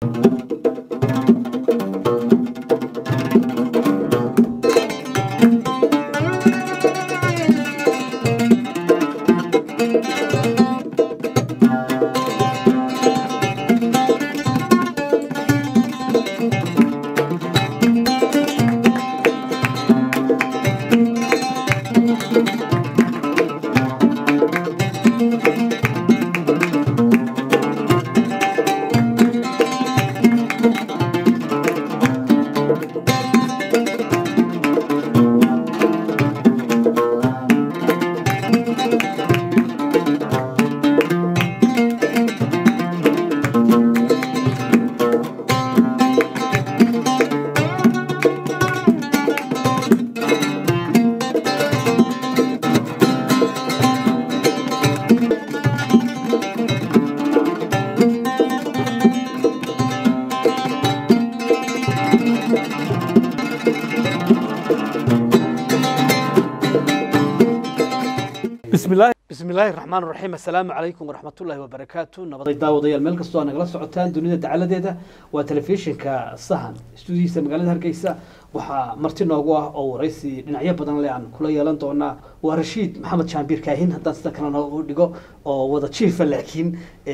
bismillahi bismillaahi raxmaan raxiim assalaamu calaykum waraxmatullaahi wabarakaatu nabaday daawadayaal meel kastoo aad nagala socotaan dunida dacaladeeda waa telefishinka sahan stuudiyiisa magaalada hargeysa waxaa marti noogu ah oo waraysi dhinacyo badan le aan kula yeelan doonaa waa rashiid maxamed jaambiir kaahin haddaan sida kale noogu dhigo oo wada jiifa laakiin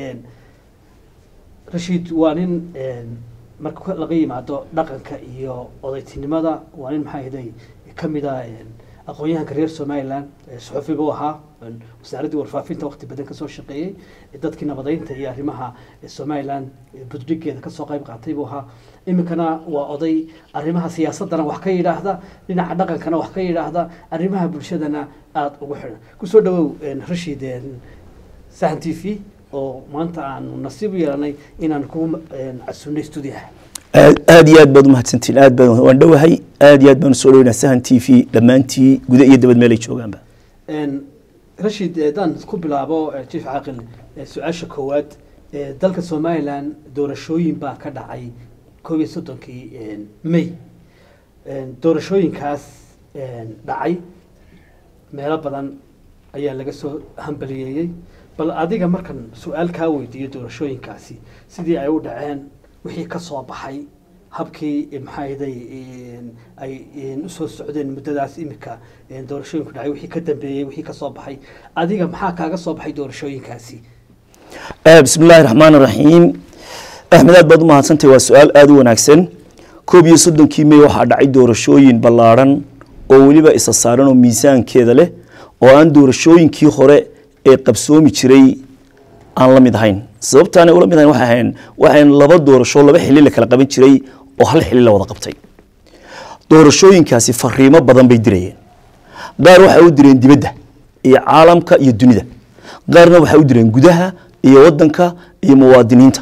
rashiid waa nin marka laga yimaado dhaqanka iyo odaytinimada waa nin maxaa ahaday kamid a aqoon-yahanka reer somalilan suxufi buu ahaa wasaaraddii warfaafinta waqti badan kasoo shaqeeyey dadkii nabadeynta iyo arrimaha somalilan budhigeeda kasoo qayb qaatay buu ahaa iminkana waa oday arrimaha siyaasadana wax ka yidhaahda dhinaca dhaqankana wax ka yidhaahda arrimaha bulshadana aada ugu xidhan kusoo dhawow rashiid sahan t v oo maanta aanu nasiib u yeelanay inaan kugu casunnay stuudiyaha aad iyo aad baad umahadsantiin aad baan waan dhowahay aad iyo aad baan usoo dhaweynaa sahan t v dhammaantii guda iyo dabad meelay joogaanba rashiid haddaan ku bilaabo jief caaqil su-aasha koowaad dalka somalilan doorashooyin baa ka dhacay koob iyo soddonkii may doorashooyinkaas dhacay meelo badan ayaa laga soo hambaliyeeyey bal adiga markan su-aal kaa weydiiyo doorashooyinkaasi sidii ay u dhaceen wixii ka soo baxay habkii maxaaday ay usoo socdeen muddadaas iminka doorashooyinku dhacay wixii ka dambeeyey wixii ka soo baxay adiga maxaa kaaga soo baxay doorashooyinkaasi bismi illaahi raxmaan raxiim axmed aad baad u mahadsantahy waa su-aal aada u wanaagsan koob iyo soddonkii may waxaa dhacay doorashooyin ballaadhan oo weliba isa saaran oo miisaankeeda leh oo aan doorashooyinkii hore ee qabsoomi jiray aan la mid ahayn sababtaana ula mid ahayn waxay ahayn waxayn laba doorasho laba xili la kala qaban jiray oo hal xili la wada qabtay doorashooyinkaasi fariimo badan bay dirayeen qaar waxay u direen dibadda iyo caalamka iyo dunida qaarna waxay u direen gudaha iyo wadanka iyo muwaadiniinta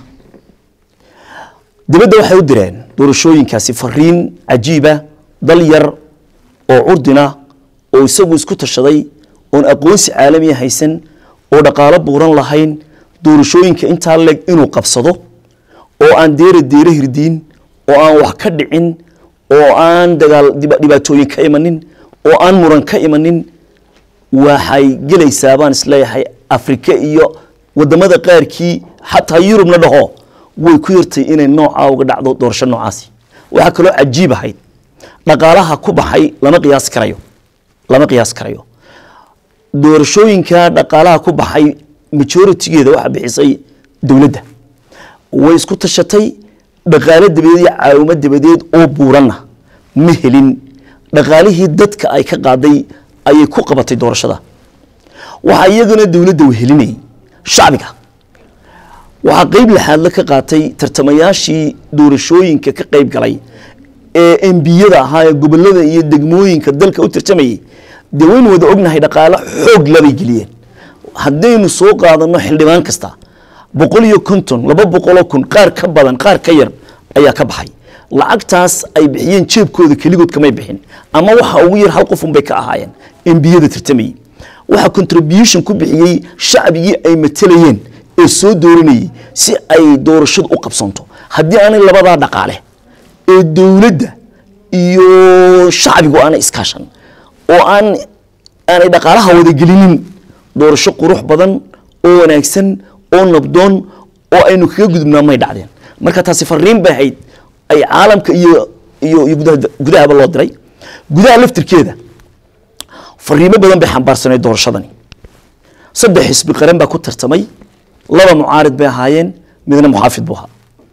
dibadda waxay u direen doorashooyinkaasi fariin cajiiba dal yar oo curdina oo isagu isku tashaday oon aqoonsi caalamiya haysan oo dhaqaalo buuran lahayn doorashooyinka intaa leg inuu qabsado oo aan deera deere hirdiin oo aan wax ka dhicin oo aan dagaal dhibaatooyin ka imanin oo aan muran ka imanin waxay gelaysaa baan isleeyahay afrika iyo wadamada qaarkii xataa yurubna dhaho way ku yartay inay noocaa uga dhacdo doorasho noocaasi waxaa kaloo cajiib ahayd dhaqaalaha ku baxay lama qiyaas karayo lama qiyaas karayo doorashooyinka dhaqaalaha ku baxay majoritigeeda waxaa bixisay dowladda way isku tashatay dhaqaalo dabadeed iyo caawimo dabadeed oo buuranna ma helin dhaqaalihii dadka ay ka qaaday ayay ku qabatay doorashada waxaa iyagana dowladda wehelinayay shacbiga waxaa qeyb laxaadla ka qaatay tartamayaashii doorashooyinka ka qeyb galay ee embiyada ahaa ee gobolada iyo degmooyinka dalka u tartamayay dee waynu wada ognahay dhaqaalo xoog labay geliyeen haddaynu soo qaadano xildhibaan kasta boqol iyo konton laba boqoloo kun qaar ka badan qaar ka yar ayaa ka baxay lacagtaas ay bixiyeen jeebkooda keligood kamay bixin ama waxa ugu yar hal qofun bay ka ahaayeen embiyada tartamayey waxaa contribution ku bixiyey shacbigii ay matelayeen ee soo dooranayey si ay doorashadu u qabsanto haddii aanay labadaa dhaqaale ee dowladda iyo shacbigu aanay iskaashan oo aan aanay dhaqaalaha wadagelinin doorasho qurux badan oo wanaagsan oo nabdoon oo aynu kaga gudubnaa may dhacdeen marka taasi fariin bay ahayd ay caalamka iyo iyo iyo gudaha gudahaba loo diray gudaha laftirkeeda fariimo badan bay xambaarsanay doorashadani saddex xisbi qaran baa ku tartamay laba mucaarid bay ahaayeen midna muxaafid buu ahaa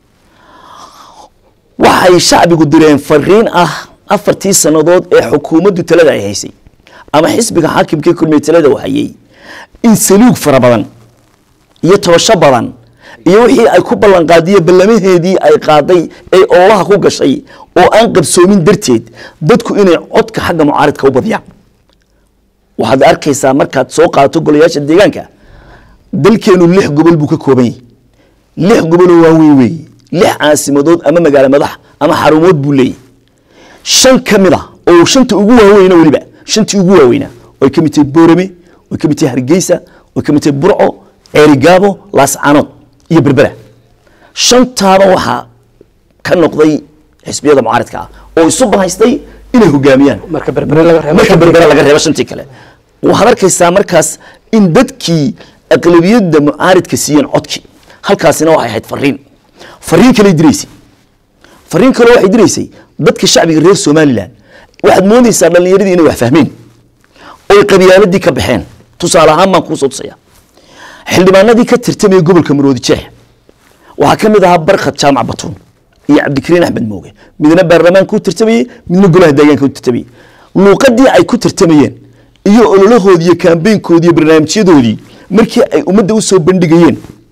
waxay shacbigu direen fariin ah afartii sannadood ee xukuumaddu talada ay haysay ama xisbiga xaakimkii kulmiye talada uu hayay in saluug fara badan iyo tabasho badan iyo wixii ay ku ballanqaadiye ballamaheedii ay qaaday ee ololaha ku gashay oo aan qabsoomin darteed dadku inay codka xagga mucaaridka u badiyaan waxaad arkaysaa markaad soo qaadato golayaasha deegaanka dalkeenu lix gobol buu ka kooban yahay lix goboloo waaweyn weeye lix caasimadood ama magaalo madax ama xarumood buu leeyahy shan ka mid a oo shanta ugu waaweyna weliba shantii ugu waaweynaa oy ka mid tahay boorame oy ka mid tahay hargeysa oy ka mid tahay burco ceerigaabo laascanood iyo berbera shantaaba waxaa ka noqday xisbiyada mucaaridka ah oo isu bahaystay inay hogaamiyaan marka berbere laga reebo marka berbera laga reebo shantii kale waxaad arkaysaa markaas in dadkii aqlabiyadda mucaaridka siiyeen codkii halkaasina waxay ahayd fariin fariin kaley diraysay fariin kale waxay diraysay dadka shacbiga reer somalilan waxaad moodaysaa dhallinyaradii inay wax fahmeen oy qabyaaladii ka baxeen tusaale ahaan baan kuusoo tusaya xildhibaanadii ka tirtamaya gobolka maroodi jeex waxaa ka mid ahaa barkhad jaamac batuun iyo cabdikariin axmed mooge midna baarlamaanka u tirtamayey midna golaha deegaanka u tirtamayey luuqadii ay ku tirtamayeen iyo ololahoodii iyo kaambeynkoodii iyo barnaamijyadoodii markii ay ummadda u soo bandhigayeen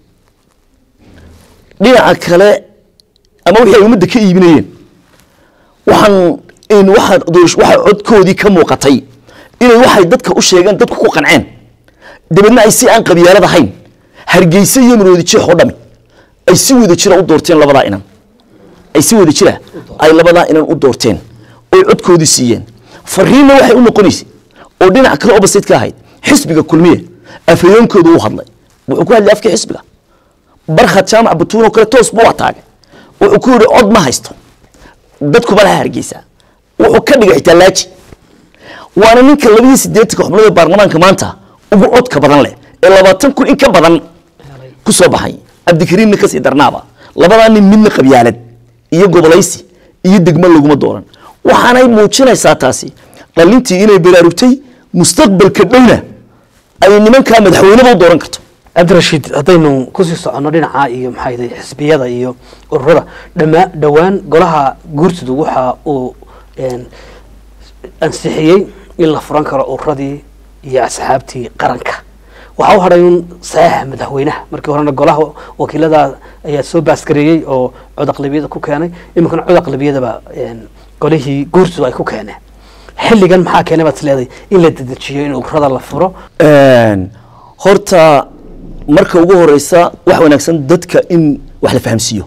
dhinaca kale ama wixii ay ummadda ka iibinayeen waxaan in waxaa doorash- waxaa codkoodii ka muuqatay inay waxay dadka u sheegeen dadku ku qanceen dabeedna ay si aan qabyaalad ahayn hargeysa iyo maroodi jeex oo dhami ay si wada jira u doorteen labadaa inan ay si wada jira ay labadaa inan u doorteen oy codkoodii siiyeen fariinna waxay u noqonaysay oo dhinac kale opposite ka ahayd xisbiga kulmiye afhayeenkoodu u hadlay wuxuu ku hadlay afkii xisbiga barkhad jaamac batuun oo kale toos buu ataagay wuxuu ku yidhi cod ma haysto dadkuba laha hargeysa wuxuu ka dhigay xitaa laaji waana ninka labadii sideetanka xubnood ee baarlamaanka maanta ugu codka badan leh ee labaatan kun in ka badan ku soo baxay cabdikariimna kasii darnaaba labadaa nin midna qabyaalad iyo gobolaysi iyo degmo laguma dooran waxaanay muujinaysaa taasi dhalintii inay baraarugtay mustaqbalka dhowna ay nimankaa madaxweyneba u dooran karto cabdirashiid haddaynu kusii soconno dhinaca iyo maxaa yidhi xisbiyada iyo ururada dhama dhowaan golaha guurtidu waxa uu een, ansixiyey in la furan karo ururadii iyo asxaabtii qaranka waxaa u hadhay un saxiixa madaxweynaha markii horena golaha wakiilada ayaa soo baasgareeyey oo cod aqlabiyada ku keenay iminkana cod aqlabiyadaba een, golihii guurtidu ay ku keeneen xilligan maxaa keenay baad isleedahay in la dedejiyo in ururada la furo Een, horta marka ugu horeysa wax wanaagsan dadka in wax la fahamsiiyo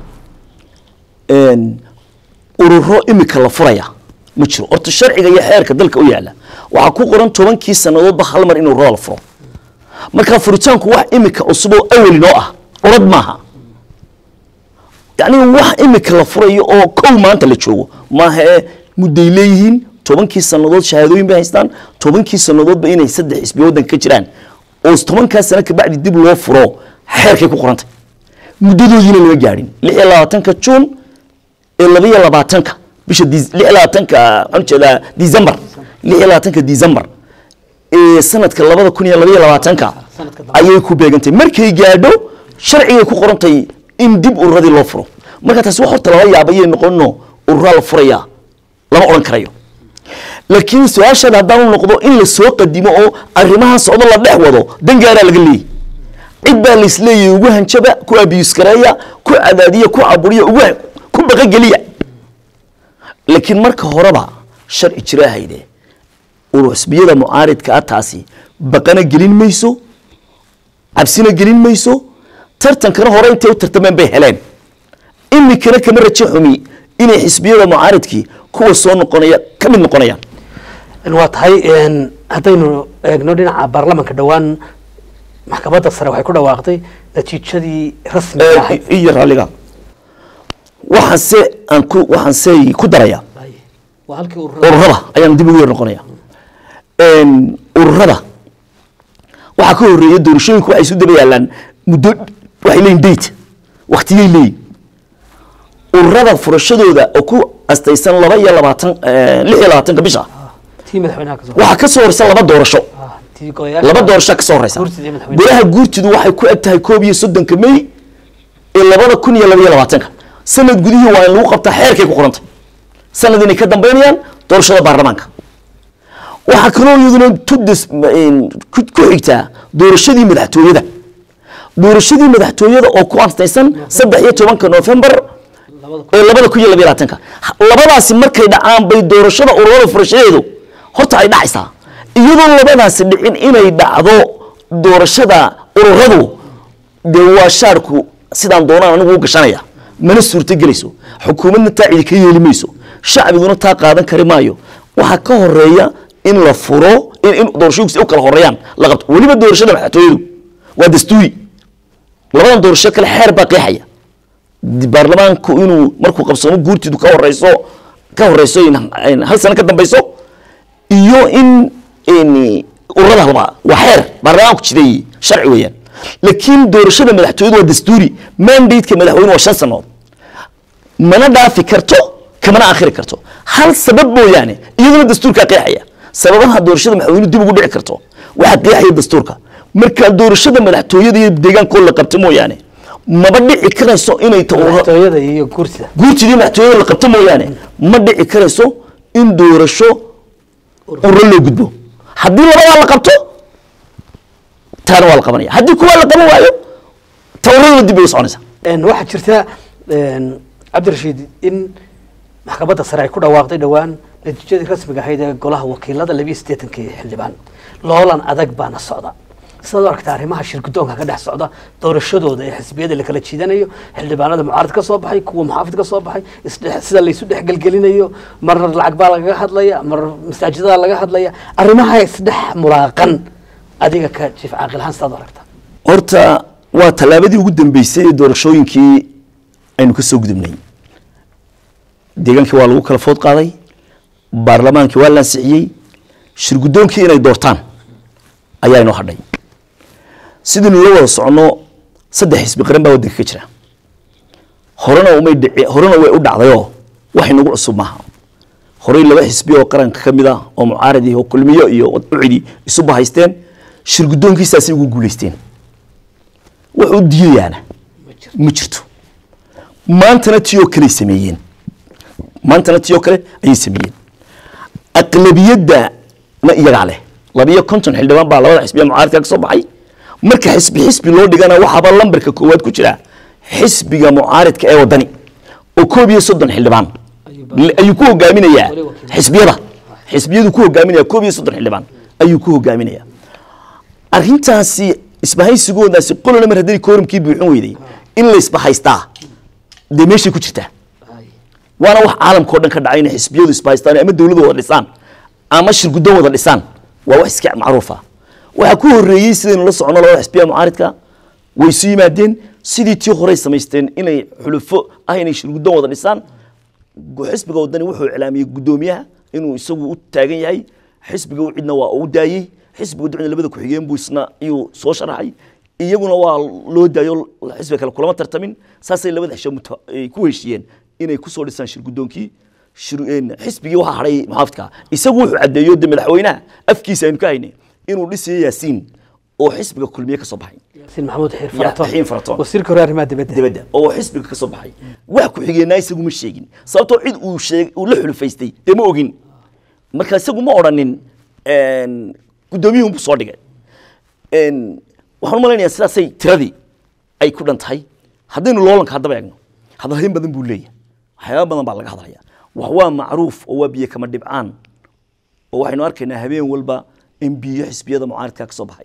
Een, ururo imika la furaya ma jiro horta sharciga iyo xeerka dalka u yaala waxaa ku qoran tobankii sannadoodba hal mar in ururada la furo marka furitaanku wax imika cusub oo awali noo ah curad maaha yacni wax imika la furayo oo kow maanta la joogo maaha ee mudday leeyihiin tobankii sannadood shahaadooyin bay haystaan tobankii sannadoodba inay saddex xisbiya waddanka ka jiraan oo tobankaa sano kabacdi dib loo furo xeerkay ku qorantay muddadoodiina lama gaadhin lix iyo labaatanka juun ee laba iyo labaatanka bisha dis- lix iyo labaatanka waxaan ujeedaa december lix iyo labaatanka december ee sanadka labada kun iyo laba iyo labaatanka Sanadka dambe. ayay ku beegantay markay gaadho sharcigay ku qorantay in dib ururadii loo furo marka taasi wax horta lala yaabayay noqono ururaa la furaya lama odhan karayo laakiin su-aashaada haddaan u noqdo in la soo qadimo oo arrimahan socdo la dhex wado dangaaraa laga leeyahy cid baa laisleeyahay ugu hanjaba ku abiyus gareeya ku cadaadiya ku caburiya ugu ku baqageliya laakiin marka horeba sharci jira hayde uru xisbiyada mucaaridka ah taasi baqana gelin mayso cabsina gelin mayso tartankana hore intay u tartameen bay heleen imikana kama rajo xumi inay xisbiyada mucaaridkii kuwa soo noqonaya ka mid noqonayaan waa tahay een, haddaynu eegno dhinaca baarlamanka dhowaan maxkamadda sare waxay ku dhawaaqday natiijadii rasmiga ahayd iyo raalliga waxaan se aan ku waxaan se ku daraya waa halkii ururada ururada ayaan dib ugu yar noqonaya Een, ururada waxaa ka horeeya doorashooyinku waxay isu daba yaalaan muddo waxay leeyihin date waktiyay leeyihin ururada furashadooda oo ku astaysan laba iyo labaatan eh, lix iyo labaatanka bisha tii madaxweynaha ka soo waxaa ka soo horeysa laba doorasho Ah, tii goyaasha laba doorasho ka soo horeysa Guurtida iyo madaxweynaha. golaha guurtidu waxay ku eg tahay koob iyo soddonka may ee labada kun iyo laba iyo labaatanka sanad gudihii waa in lagu qabtaa xeerkay ku qorantay sanad inay ka dambeynayaan doorashada baarlamaanka waxaa kaloo iyaduna tudis ku ku xigtaa doorashadii madaxtooyada doorashadii madaxtooyada oo ku astaysan saddex iyo tobanka november labada ee labada kun iyo labaiyo labaatanka labadaasi markay dhacaan bay doorashada ururada furashadeedu horta ay dhacaysaa iyadoo labadaasi dhicin inay dhacdo doorashada ururadu dee waa shaarku sidaan doonaan anigu u gashanaya mana suurto gelayso xukuumadna taa cidi ka yeeli mayso shacbiguna taa qaadan kari maayo waxaa ka horeeya in la furo in, in doorashooyinkusi u kala horeeyaan la qabto weliba doorashada madaxtooyadu waa dastuuri labadan doorasho kale xeer baa qeexaya baarlamaanku inuu markuu qabsamo guurtidu ka horeyso ka horeyso in- in hal sano ka dambeyso iyo in in ururada halba waa xeer baarlamaanku jiday sharci weeyaan laakiin doorashada madaxtooyadu waa dastuuri mandate-ka madaxweyne waa shan sanood mana dhaafi karto kamana akhiri karto hal sabab mooyaane iyaduna dastuurkaa qeexaya sababaha doorashada madaxweyne dib ugu dhici karto waxaa qeexaya dastuurka marka doorashada madaxtooyada iyo deegaankooda la qabto mooyaane maba dhici karayso inay ta ururo madaxtooyada iyo guurtida guurtidii madaxtooyada la qabto mooyaane ma dhici karayso in doorasho ururo loo gudbo haddii labadaa la qabto taana waa la qabanaya haddii kuwaa la qaban waayo ta ururaduna dib bay u soconaysaa Een, waxaa jirta een, cabdirashiid in maxkamadda sare ay ku dhawaaqday dhowaan natiijadii rasmiga ahayd ee golaha wakiilada labiyo siddeetankii xildhibaan loolan adag baana socda sidaad u aragta arrimaha shirgudoonka ka dhex socda doorashadooda ee xisbiyada la kala jiidanayo xildhibaanada mucaarad ka soo baxay kuwa muxaafid ka soo baxay isdhe- sida laysu dhexgelgelinayo mar lacag baa lagaga hadlaya mar masaajidada laga hadlaya arrimaha isdhex mulaaqan adiga ka jiif caaqil ahaan sidaad u aragta horta waa tallaabadii ugu dambeysay ee doorashooyinkii aynu ka soo gudubnay deegaankii waa lagu kala food qaaday baarlamaankii waa la ansixiyey shirgudoonkii inay doortaan ayaa inoo hadhay sidaynu la wada soconno saddex xisbi qaran baa waddanka ka jira horena umay dhici horena way u dhacdayoo wax inagu cusub maaha horey laba xisbi oo qaranka ka mid ah oo mucaarad iyo kulmiyo iyo ucidi isu bahaysteen shirgudoonkiisaasay ugu guulaysteen wuxuu diidayaana ma jirto maantana tiyoo kale sameeyeen maantana tiyoo kale ayay sameeyeen aqlabiyadda na iyagaa leh labiyo konton xildhibaan baa labada xisbiya mucaaradka ka soo baxay marka xisbi xisbi loo dhigana waxaaba lambarka koowaad ku jira xisbiga mucaaridka ee wadani oo koob iyo soddon xildhibaan Ayuu ayuu ku hogaaminayaa Wali wakiil. xisbiyada xisbiyadu ku hogaaminaya koob iyo soddon xildhibaan ayuu ku hogaaminaya arrintaasi isbahaysigoodaasi qolona mar haddii kooramkii buuxin weyday in la isbahaystaa dee meeshay ku jirtaa waana wax caalamka o dhan ka dhacay inay xisbiyadu isbahaystaan ama dowladu wada dhisaan ama shirguddoon wada dhisaan waa wax iska macruufa waxaa ku horreeyey sidaynu la socono labada xisbiya mucaaridka way isu yimaadeen sidii tii horey samaysteen inay xulufo ah inay shirguddoon wada dhisaan gu- xisbiga wadani wuxuu iclaamiyey guddoomiyaha inuu isagu u taagan yahay xisbiga u cidna waa u daayey xisbiga ducna labada ku-xigeen buu isna iyuu soo sharaxay iyaguna waa loo daayo xisbiga kale kulama tartamin saasay labada xisho muta- ay ku heshiiyeen inay kusoo dhisaan shirguddoonkii shir- een, xisbigii waxaa hadhay muxaafidka isagu wuxuu caddeeyo de madaxweynaha afkiisa aynu ka haynay inuu dhisayo yaasiin oo xisbiga kulmiye ka soo baxay yaasiin maxamuud xiir Ya- faraton Xiin Faraton. wasiirka hore arrimaha dibadda dibadda oo xisbiga ka soo baxay wax ku xigeenaa isagu ma sheegin sababtoo cid uu sheeg uu la xulufaystay dee ma ogin marka isagu ma odhanin een, guddoomiyuhun buu soo dhigay een, waxaan u malaynayaa sidaasay tiradii ay ku dhan tahay haddaynu loolanka haddaba eegno hadalhayn badan buu leeyahay waxyaaba badan baa laga hadlaya wax waa macruuf oo waa biyo kama dhibcaan oo waxaynu arkaynaa habeen walba in biyo xisbiyada mucaaridka ka soo baxay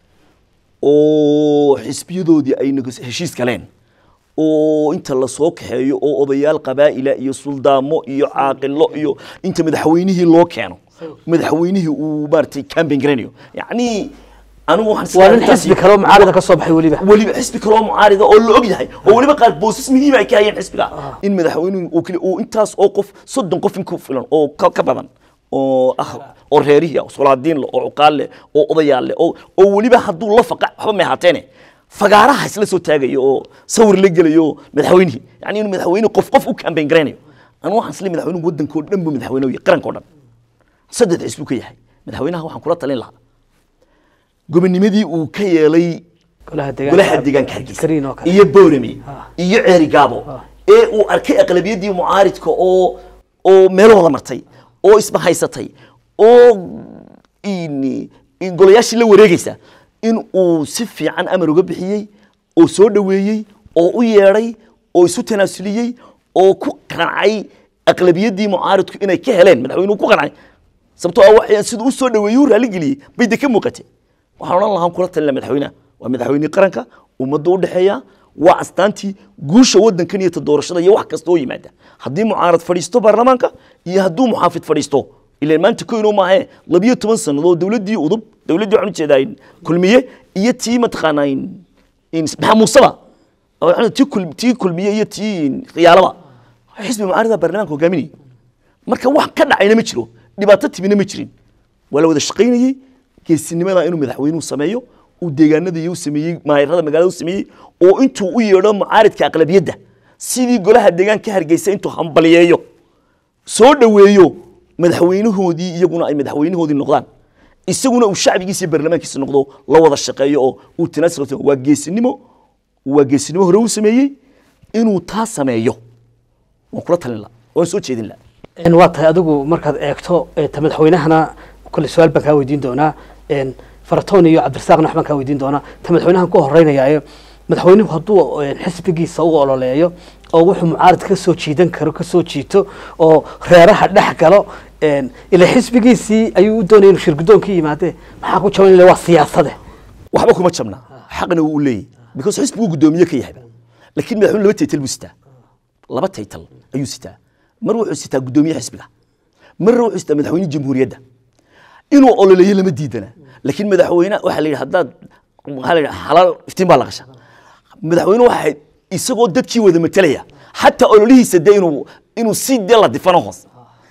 oo xisbiyadoodii ay nego- heshiis galeen oo inta lasoo kaxeeyo oo odayaal qabaa'ila iyo suldaamo iyo caaqilo iyo inta madaxweynihii loo keeno madaxweynihii uu maaragtay campaign garanayo yacni anigu waxaan waa nin arrintaasi- xisbi kaloo mucaarada ka soo baxay weliba weliba xisbi kaloo mucaarida oo la og yahay oo weliba qaar boosas muhiim ay ka hayeen xisbiga in madaxweynuhu uu keli uu intaas oo qof soddon qof in ku filan oo ka, ka badan oo ah oo reerihii ah, oo solaadiin leh oo cuqaal leh oo odayaal leh oo oo weliba hadduu la faqa waxba may ahaateene fagaaraha isla soo taagayo oo sawir la gelayo oo madaxweynihii yani inuu madaxweyne qof qof u kambayn garaynayo anu waxaan isle madaxweynuhu waddanka oo dhan buu madaxweyne u yahay qaranka oo dhan saddex xisbu ka yahay madaxweynaha waxaan kula talin lahaa gobonimadii uu ka yeelay golaha golaha deegaanka hargeysa Kariin oo kale iyo boorame Ah. iyo ceeri gaabo ee uu arkay aqlabiyadii mucaaridka oo oo meelahooda martay oo isbahaysatay oo in in golayaashii la wareegaysa in uu si fiican amar uga bixiyey oo soo dhoweeyey oo u yeedhay oo isu tanaasuliyey oo ku qancay aqlabiyadii mucaaridku inay ka heleen madaxweynuhu ku qancay sababtoo ah waxay siduu u soo dhoweeyey u raaligeliyey bay de ka muuqatay waxaan odhan lahaan kula talin lahaa madaxweynaha waa madaxweynihii qaranka ummadda u dhexeeya waa astaantii guusha waddankan iyo ta doorashada iyo wax kasta oo yimaada haddii mucaarad fadhiisto baarlamaanka iyo hadduu muxaafid fadhiisto ilaan maanta koyno maahe labiyo toban sannadood dowladdii udub dowladdii waxaan ujeedaa in kulmiye iyo tii mataqaanaa in in maxaa muuseba oo tii kul tii kulmiye iyo tii khiyaalaba xisbi mucaarada baarlamaanka hogaaminayay marka wax ka dhacayna ma jiro dhibaato timina ma jirin waa la wada shaqaynayey geesinimada inuu madaxweynuhu sameeyo uu deegaanada iyo u sameeyey maayarada magaalada u sameeyey oo intuu u yeedho mucaaridka aqlabiyadda sidii golaha deegaanka hargeysa intuu hambaliyeeyo soo dhoweeyo madaxweynahoodii iyaguna ay madaxweynahoodii noqdaan isaguna uu shacbigiisa iyo baarlamaankiisa noqdo la wada shaqeeyo oo uu tanaasul waa geesinimo waa geesinimo hore uu sameeyey inuu taa sameeyo waan kula talin laha waan soo jeedin laha En waa tahay adigu markaad eegto eh, ta madaxweynahana kole su-aal baan kaa weydiin doonaa En faratoon iyo cabdirasaaqna waxbaan kaa weydiin doonaa ta madaxweynahan ku horeynayaayo madaxweynuhu hadduu en, xisbigiisa u ololeeyo oo wuxuu mucaarid ka soo jiidan karo ka soo jiito oo reeraha dhex galo en, ila xisbigiisii ayuu u doonaya inuu shirgudoonkii yimaadee maxaa ku jaban ila waa siyaasade waxba kuma jabna xaqna wuu u leeyahy because xisbiguu guddoomiye ka yahayba laakiin madaxweyne laba taytal buu sitaa laba taytal ayuu sitaa mar wuxuu sitaa guddoomiye xisbiga marna wuxuu sitaa madaxweyne jamhuuriyadda inuu ololeeyo lama diidana laakiin madaxweyne waxaa la yidhi haddaad waxaa la yidhi xalaal iftiin baa la qasha madaxweyne waxa isagoo dadkii wada matelaya xataa ololihiisa dee inuu inuu si dee la difano hoose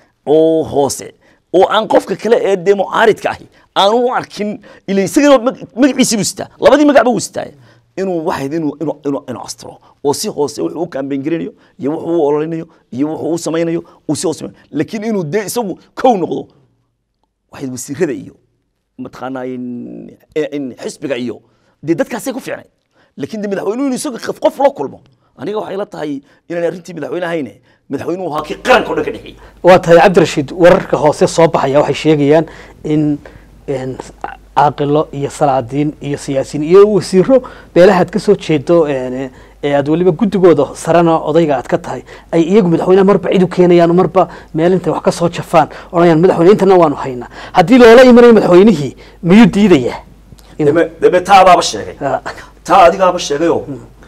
oo hoose oo aan qofka kale ee dee mucaaridka ahi aanu u arkin ila isagana mag- magaciisii buu sitaa labadii magacba wuu sitaa inuu waxayd inuu inuu inuu inuu astro oo si hoose wuxuu u kaambeyn garinayo iyo wuxuu u ololinayo iyo wuxuu u samaynayo uu si hoose laakiin inuu dee isagu kow noqdo waxayd wasiirada iyo mataqaanaa in in xisbiga iyo dee dadkaasay ku fiicnay laakiin de madaxweynuhu inuu isaga qof qof la kulmo aniga waxay la tahay inaan arrintii madaxweyne ahayne madaxweynuhu ahaa kii qaranka o dhan ka dhexeeyey waa tahay cabdirashiid wararka hoose soo baxaya waxay sheegayaan in en, caaqilo iyo salaadiin iyo siyaasiyiin iyo wasiiro beelahaad ka soo jeedo en, ee aad weliba guddigooda sarena odayga aad ka tahay ay iyagu madaxweynaha marba cid u keenayaan marba meel intay wax ka soo jafaan odhanayaan madaxweyne intana waanu haynaa haddii loola imanayo madaxweynihii miyuu diidayaa Inuu- deme deme taa adaaba sheegay Ah. taa adigaaba sheegayoo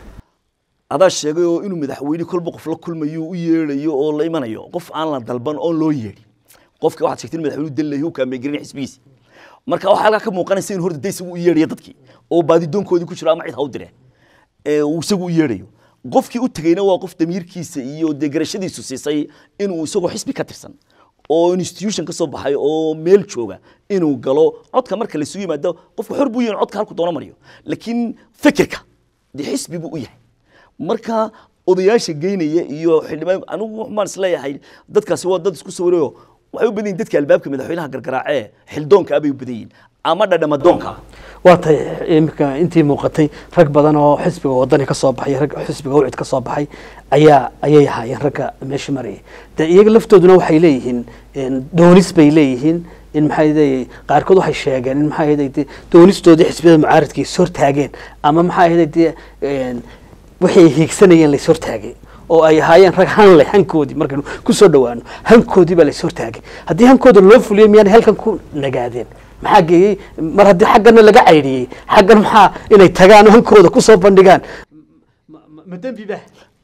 adaa sheegay oo inuu madaxweyne kolba qof la kulmayo u yeedhayo oo la imanayo qof aan la dalban oon loo yeedhin qofka waxaad sheegtay in madaxweynuhu dalayo u kaambeegarin xisbigiisa marka waxaa halkaa ka muuqanaysa inuu horta de isagu u yeedhayo dadkii oo baadidoonkoodii ku jiro ama cid ha u dire ee uu isagu u yeedhayo qofkii u tegeyna waa qof damiirkiisa iyo dee garashadiisu siisay inuu isagoo xisbi ka tirsan oo institution ka soo baxay oo meel jooga inuu galo codka marka laysugu yimaado qofku xor buu yahay in codka halku doono mariyo laakiin fikirka dee xisbi buu u yahay marka odayaasha geynaya iyo xildhibaan anigu waxaan isleeyahay dadkaasi waa dad isku sawirayo waxay u badan yihin dadka albaabka madaxweynaha gargaraacee xildoonka abay u badan yihin ama dhadhamadoonka waa tahay iminka intii muuqatay rag badan oo xisbiga wadani ka soo baxay rag xisbiga wcid ka soo baxay ayaa ayay ahaayeen ragga meesha marayay de iyaga laftooduna waxay leeyihiin en, doonis bay leeyihiin in maxay leeyahay qaarkood waxay sheegeen in maxay ahayd de doonistoodii xisbiyada mucaaridka is hortaageen ama maxay ahayd de en, wixii ay hiigsanayeen lays hortaagay oo ay ahaayeen rag han leh hankoodii markaynu kusoo dhawaano hankoodii baa lays hortaagay haddii hankooda loo fuliyo miyaanay halkan ku nagaadeen maxaa geeyey mar haddii xaggana laga caydhiyey xaggan maxaa inay tagaan oo hankooda kusoo bandhigaan ma dembi ba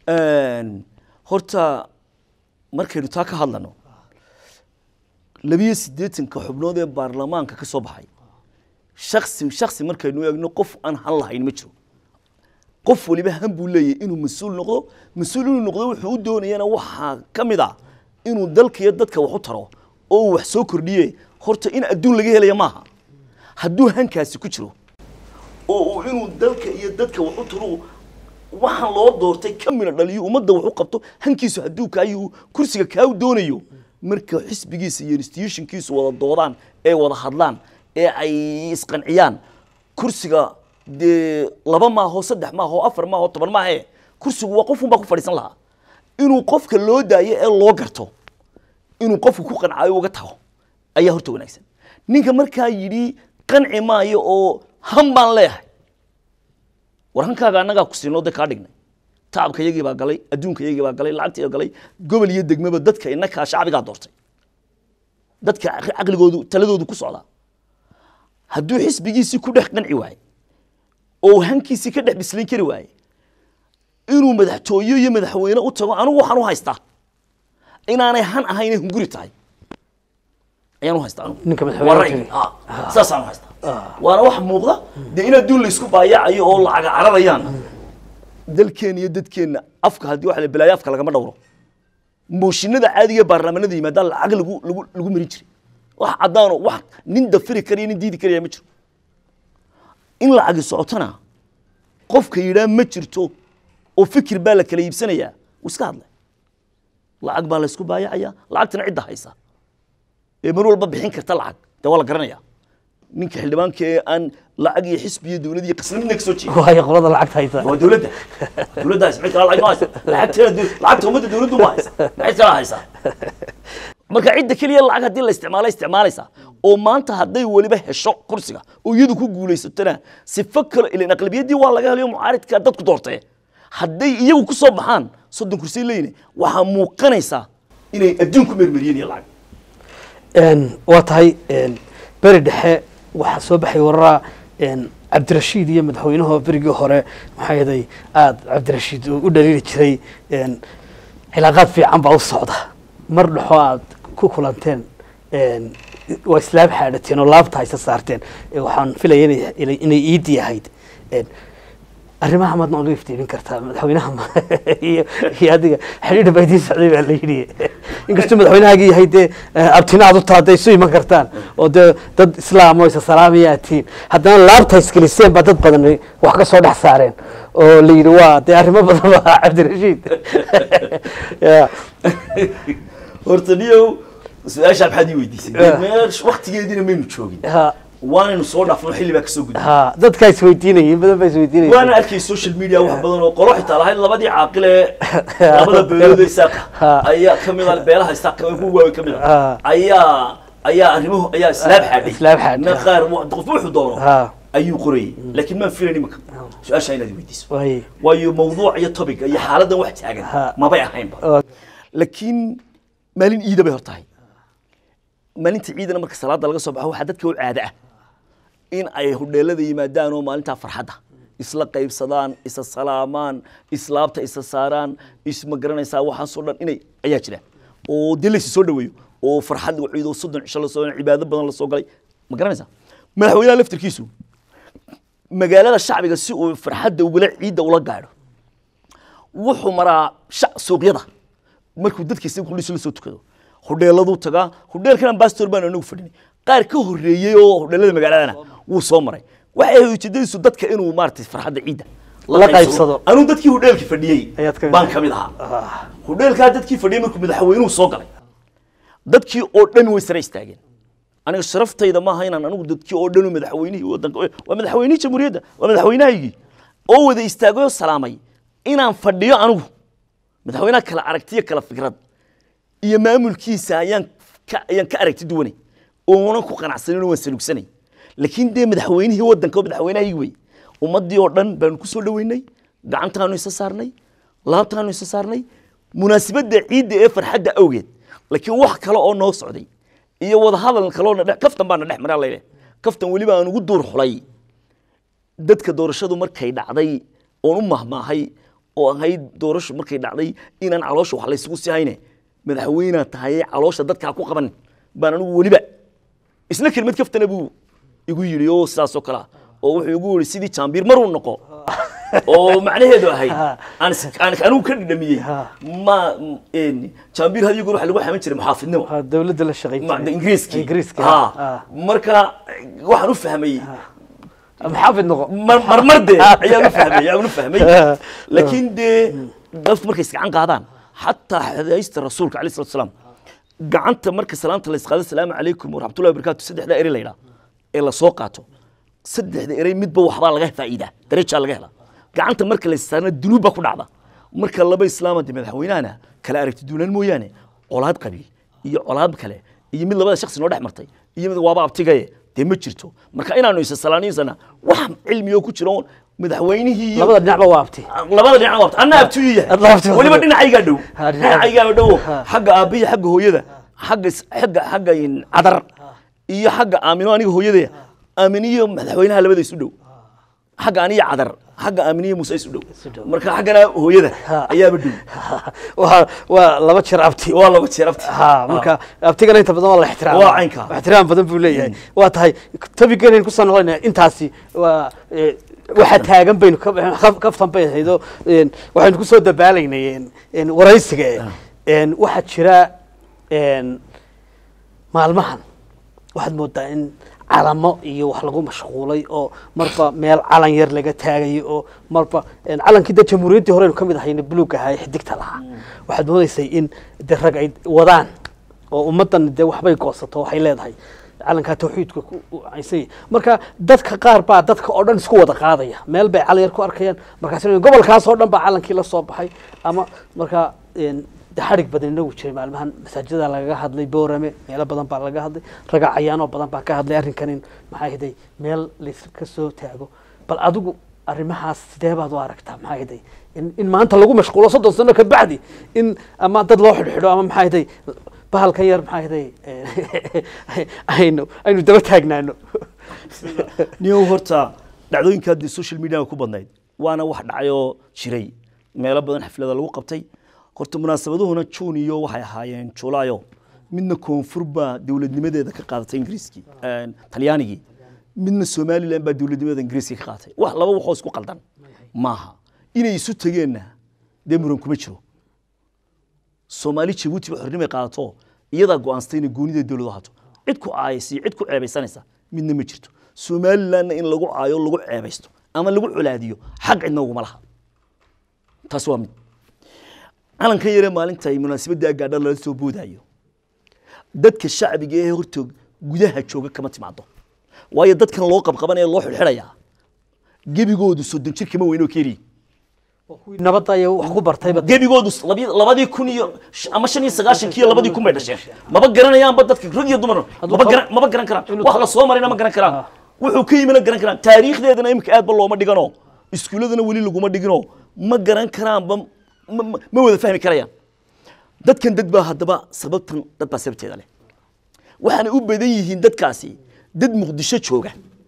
horta markaynu taa ka hadlano labiyo siddeetanka xubnood ee baarlamaanka ka soo baxay shaksi shaksi markaynu eegno qof aan han lahayn ma jiro qof waliba han buu leeyahay inuu mas-uul noqdo mas-uul inuu noqdo wuxuu u doonayana waxaa ka mid ah inuu dalka iyo dadka wax u taro oo uu wax soo kordhiye horta in adduun laga helaya maaha hadduu hankaasi ku jiro oo uu inuu dalka iyo dadka wax u turu waxaan loo doortay ka mina dhaliyo ummadda wax u qabto hankiisu hadduu kaayu kursiga kaa doonayo marka xisbigiisa iyo institutionkiisu wada doodaan ee wada hadlaan ee ay isqanciyaan kursiga dee laba maaho saddex maaho afar maaho toban maahe kursigu waa qofun baa ku fadhiisan lahaa inuu qofka loo daayo ee loo garto inuu qofku ku qancaayo uga tago ayaa horta wanaagsan ninka markaa yidhi qanci maayo oo han baan leeyahay war hankaaga annagaa ku siinoo de kaa dhignay tacabka yagii baa galay adduunka yagii baa galay lacagtii baa galay gobol iyo degmaba dadka inakaa shacbigaa doortay dadka caqligoodu taladoodu ku socdaa hadduu xisbigiisii ku dhex qanci waaye oo hankiisii ka dhex bislayn kari waaye inuu madaxtooye iyo madaxweyne u tago anigu waxaan u haystaa inaanay han ahayn hunguri tahay ayaan u haystaa anigu Ninka madaxweynaha Waa ra'yi. tagay. Ah, saasaan u haystaa waana wax muuqda dee in adduun laysku baayacayo oo lacaga cararayaan dalkeena iyo dadkeenna afka haddii waxa la bilaayo afka lagama dhowro mooshinada caadiga ee baarlamaanada yimaadaan lacag lagu lagu lagu marin jiray wax caddaano wax nin dafiri kariya nin diidi karaya ma jiro in lacagi socotana qofka yidhaa ma jirto oo fikir baa la kala iibsanayaa wuu iska hadlay lacag baa la isku baayacaya lacagtana cidda haysa ee mar walba bixin karta lacag dee waa la garanaya ninka xildhibaanka ee aan lacag iyo xisbi iyo dowlad iyo qasna midna ka soo jeeda waayo qolada lacagta haysa waa dowladda dowladda haysa mid kale lacag ma haysa lacagteena dow- lacagta ummadda dowladdu ma haysa maxay kala haysaa marka cidda keliya lacag haddii la isticmaalo isticmaalaysaa oo maanta hadday weliba hesho kursiga oo iyadu ku guulaysatona sifo kale ilan aqlabiyaddii waa laga helayo mucaaridka dadku doortee hadday iyagu ku soo baxaan soddon kursi leeyne waxaa muuqanaysaa inay adduun ku mermeriyeen iyo lacag Een, waa tahay een, beri dhexe waxaa soo baxay wararaa een, cabdirashiid iyo madaxweynaha berigii hore maxaa yeelay aada cabdirashiid uu u dhaliili jiray een, cilaaqaad fiican baa u socda mar dhexo aad ku kulanteen een, waa islaam xaadhateen oo laabta haysa saarteen Ee, waxaan filaya inay- inay inay iidi ahayd Een, arrimaha maad nooga iftiimin kartaa madaxweynaha ma- iyo iyo adiga xidhiidh baa idiin socday baa la yidhi inkastuu madaxweynahaagii yahay dee eh, abtina aad u taha hadday isu iman kartaan oo dee dad islaam oo isa salaamaya aad tihiin haddana laabta isgeliseen baa dad badan wax ka soo dhex saareen oo la yidhi waa dee arrimo badan baa cabdirashiid Ya. horta niyow su-aashaa maxaad ii weydiisay Ah. meesh waktigeediina maynu joogin ha waanaynu soo dhaafno xilli baa kasoo gudbay ha dadkaa isweydiinayay badan baa isweydiinayay waana arkay social media wax badan oo qolo xitaa lahayd labadii caaqil ee labada beelood ee isaaqa Ha. ayaa kamid ah beelaha isaaqa ee kuwa waaweyn kamid ah Ha. ayaa ayaa arrimuhu ayaa islaam xaadhay islaam xaadhay. na qaar wa- qof wuxuu doono ha ayuu qorayay laakiin maan filayn imaka su-aasha inaad i weydiiso waay waayo mawduuc iyo topic iyo xaaladan wax taagan Ha. mabay ahaynba oo laakiin maalin ciida bay hor tahay maalinta ciidana marka salaada laga soo baxo waxaa dadka u caado ah in ay hudheelada yimaadaan oo maalintaa farxadda isla qaybsadaan isa salaamaan islaabta isa saaraan isma garanaysaa waxaasoo dhan inay ayaa jira oo dee laysi soo dhaweeyo oo farxad la ciido soddon cisho la soo cibaado badan la soo galay ma garanaysaa madaxweynaha laftirkiisu magaalada shacbiga si uu farxadda ugula ciidda ula gaadho wuxuu maraa shac suuqyada markuu dadka isaga kulisu la soo tukado hudheeladuu tagaa hudheelkan ambassador baan anagu fadhinay qaar ka horreeyey oo hudheelada magaaladana wuu soo maray waxay ahayd ujeedadiisu dadka inuu maaragtay farxadda ciidda La qaybsado. anuu dadkii hudheelka fadhiyey Ayaad ka mid baan ka mid ahaa hudheelkaa dadkii fadhiyey markuu madaxweynuhu soo galay dadkii oo dhan way sare istaageen aniga sharaftayda maaha inaan anigu dadkii oo dhan madaxweynihii wadanka waa madaxweynihii jamhuuriyadda waa madaxweynahaygii oo wada istaagay oo salaamay inaan fadhiyo anigu madaxweynaha kala aragtiyo kala fikrad iyo maamulkiisa ayaan ka ayaan ka aragti duwanay oonan ku qanacsanin oo waan salugsanay laakiin dee madaxweynihii wadanka oo madaxweynahaygii wey ummaddii oo dhan baanu ku soo dhoweynay gacantaanu isa saarnay laabtaanu isa saarnay munaasabadda ciidda ee farxadda awgeed laakiin wax kale oo noo socday iyo wadahadal kaloo na dhex kaftan baa na dhex maraa layle kaftan weliba aan ugu duur xulay dadka doorashadu markay dhacday oon u mahmaahay oo ahayd doorashu markay dhacday inaan caloosha wax laysugu sii hayne madaxweynaa tahay caloosha dadkaa ku qaban baan anigu weliba isla kelmad kaftana buu igu yidhi oo sidaas oo kale ah oo wuxuu igu yidhi sidii jaambiir maruu noqo oo macnaheedu ahayd aan is- aan anigu ka dhidhamiyey ma een, jaambiir hadiyo goor waxa lagu xaman jiray muxaafidnimo waa dawladda la shaqayn Ma- jiray. ingiriiskii ingiriiska Ha. ah. marka waxaan u fahmay maxaafid noqo mar marmar dee ayaan u fahmay ayaan u fahmay laakiin dee dadku markay isgacan qaadaan xataa xadaysta rasuulka alayhi salatu wasalaam gacanta marka salaanta la isqaado salaamu calaykum waraxmatullahi wabarakaatu saddexda eri la yidhaa ee la soo qaato saddexda erey midba waxbaa laga faa'iidaa darajaa laga helaa gacanta marka la istaarna dunuub baa ku dhacda marka laba islaama de madaxweynahana kala aragti duunaan mooyaane colaad qabiil iyo colaad kale iyo mid labada shakhsi noo dhex martay iyo mid waaba abtigaye dee ma jirto marka inaanu isa salaaniysana wax cilmiyo ku jira oon madaxweynihii iyo labada dhinacba waa abti labada dhinac waa anna abtiyu Adna abti yahay waa. weliba dhinacaygaa dhow Ha, dhinaca- dhinacaygaa dhow Ha. xagga aabbiya xagga hooyada xagga is- xagga xagga in cadar iyo xagga aamino aniga hooyadaya aaminiyo madaxweynaha labada isu dhow xagga aniya cadar xagga aaminiyo muuse isu dhow dhow. marka xaggana hooyada Ha. ayaaba dhow waa waa laba jeer abti waa laba jeer abti ha marka abtigana inta badan waa la ixtiraam Waa caynka. ixtiraam badan buu leeyahay waa tahay topigeena kusoo noqonayna intaasi waa eh, waxa taagan baynu ka- ka- kaftan bay ahaydo een, waxaynu kusoo dabaalaynay een, een, waraysiga een, waxaa jira een, maalmahan waxaad moodaa in calamo iyo wax lagu mashquulay oo marba meel calan yar laga taagayo oo marba een, calankii de jamhuuriyaddii horeynu ka mid ahayna buluug ahaa ee xidigta lahaa waxaad moodaysay in de rag ay wadaan oo ummaddan de waxbay goosato waxay leedahay calankaa tawxiidka ku u caysay marka dadka qaar baa dadka oo dhan isku wada qaadaya meel bay calan yar ku arkayaan markaas gobolkaas oo dhan baa calankii la soo baxay ama marka een, de xadhig badan inagu jiray maalmahan masaajida lagaga hadlay boorame meelo badan baa laga hadlay raga cayaanoo badan baa ka hadlay arrinkan in maxaa hiday meel layska soo taago bal adigu arrimahaas sidee baad u aragtaa maxaa hiday in, in maanta lagu mashquulo soddon sano ka bacdi in ama dad loo xidhxidho ama maxaa hiday bahalkan yar maxaa hiday aynu aynu daba taagnaano niyow horta dhacdooyinkaa dee social media ku badnayd waana wax dhacayoo jiray meelo badan xaflada lagu qabtay horta munaasabaduhuna juun iyo waxay ahaayeen julaayo midna koonfur baa dowladnimadeeda ka qaadatay ingiriiskii een, talyaanigii midna somalilan baa dowladnimadeeda ingiriiskii ka qaadatay wax laba waxoo isku qaldan maaha inay isu tegeenna dee muran kuma jiro soomaali jabuuti ba xornimay qaadato iyadaa go'aansatay inay goonida dowladu hato cid ku caayaysa iyo cid ku ceebaysanaysa midna ma jirto somalilandna in lagu caayo lagu ceebaysto ama lagu colaadiyo xaq cidna uguma laha taas waa mid calankan yare maalinta ay munaasabadda gaadha lala soo boodayo dadka shacbiga ee hortoog gudaha jooga kama timaado waayo dadkan loo qabqabanaya loo xidhxidhayaa gebigoodu soddon jir kama weynoo keliya nabadda iyo wax ku bartayba gebigoodu labi- labadii kun iyo sh- ama shan iyo sagaashankii iyo labadii kun bay dhasheen maba garanayaanba dadka rag iyo dumar maba garan maba garan karaan wax la soo marayna ma garan karaan wuxuu ka yimina garan karaan taariikhdeedana imika aad ba looma dhigano iskuuladana weli laguma dhigino ma garan karaanba ma- ma- ma wada fahmi karayaan dadkan dad baa haddaba sababtan dad baa sababteeda leh waxaana u badan yihiin dadkaasi dad muqdisho jooga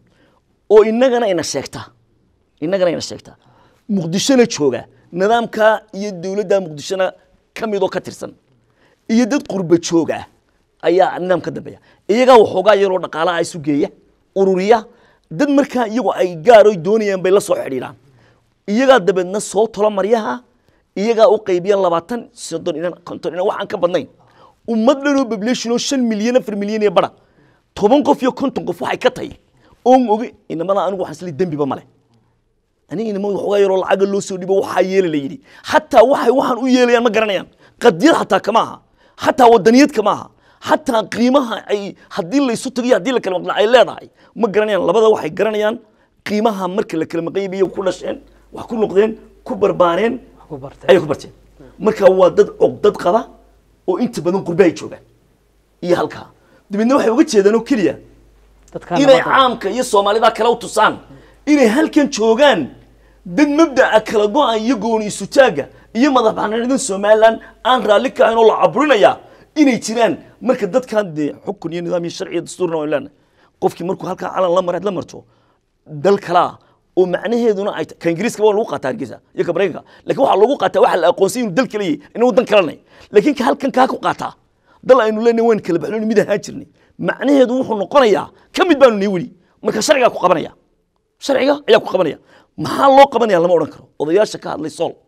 oo innagana ina sheegta innagana ina sheegta muqdishona jooga nidaamka iyo dowladda muqdishona ka midoo ka tirsan iyo dad qurba jooga ayaa nidaam ka dambeeya iyagaa waxoogaa yaroo dhaqaalaha isu geeya ururiya dad markaa iyagu ay gaar oy doonayaan bay la soo xidhiidhaan iyagaa dabeedna soo tolo maryaha iyagaa u qaybiya labaatan soddon inan konton inan waxaan ka badnayn ummad dhan oo population oo shan milyan afar milyan iyo bara toban qof iyo konton qof waxay ka tahay oon oge inamada anigu waxaan isli dembiba male aniga inama waxoogaa yaroo lacaga loo soo dhibo waxaa yeela la yidhi xataa waxay waxaan u yeelayaan ma garanayaan qadiyad xataa kama aha xataa wadaniyad kama aha xataa qiimaha ay haddii la isu tagiyo haddii la kala maqnaa ay leedahay ma garanayaan labada waxay garanayaan qiimaha marka la kala maqan yahay iyagu ku dhasheen wax ku noqdeen ku barbaareen wax ku bartay ayay ku barteen marka waa dad cogdad qaba oo inta badan qurbe ay joogaan iyo halkaa dabeedna waxay uga jeedaan oo keliya dadka inay nabadda- caamka iyo soomaalida kale u tusaan inay halkan joogaan dad mabdaca kala go-an iyo gooni isutaaga iyo madax bannaanidan somaliland aan raalli ka ahayn oo la caburinaya inay jiraan marka dadkan dee xukun iyo nidaam iyo sharci iyo dastuurna waynu leenahay qofkii markuu halkaa calan la maraad la marto dal kalaa oo macnaheeduna ay ta- ka ingiriiska waa lagu qaataa hargeysa iyo ka maraykanka laakiin waxaa lagu qaataa waxaa la aqoonsay inuu dal kale yahay inuu dan kalanay laakiin ka halkan kaa ku qaataa dal aynu leenahay waan kala baxnoon mid ahaan jirnay macnaheedu wuxuu noqonayaa ka mid baanu nii weli marka sharcigaa ku qabanaya sharciga ayaa ku qabanaya maxaa loo qabanaya lama odhan karo odayaasha ka hadlay sool